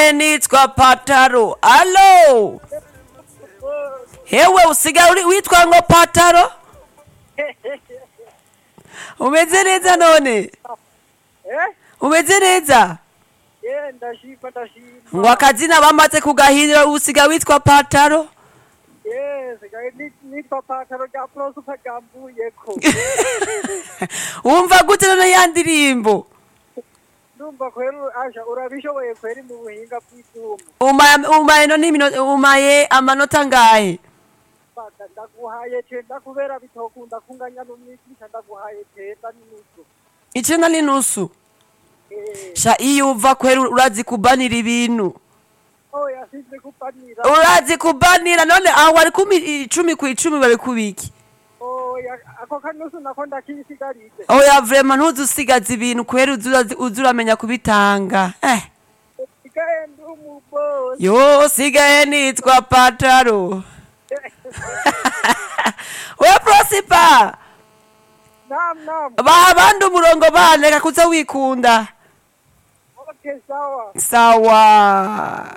nsigaye nitwa pataro alo hewe usigaye uri- witwa ngo pataro umeze neza none Eh? umeze neza Eh, ndashima ndashima. ngo akazina bamaze kugahindura usigaye witwa pataro Eh, sigaye ni- nitwa pataro rya Prosper ryambuyeko. wumva gute none ya ndirimbo Ndumva kweri asha urabishoboye kweri mu buhinga bw'ivyuma. umaye umaye none imino- umaye amanota ngahe Bata ndaguhaye cenda kubera bitokunda kunganya n'umwigisha ndaguhaye cenda n'inusu. icenda n'inusu Eh, sha iyo uva kweri urazi kubanira ibintu oya sinzi kupanira. urazi kubanira none aho wari kumi icumi ku icumi bari kubiki Oya ako kanusu nako ndakisigarije. oya vrema ntuzusigaza ibintu kweri uzi uzi uramenya kubitanga eh. Sigaye ndi umubosi. yo sigaye nitwa pataro we prosipa Naam naam. baha abandi umurongo bane reka kuza wikunda Okay sawa. sawa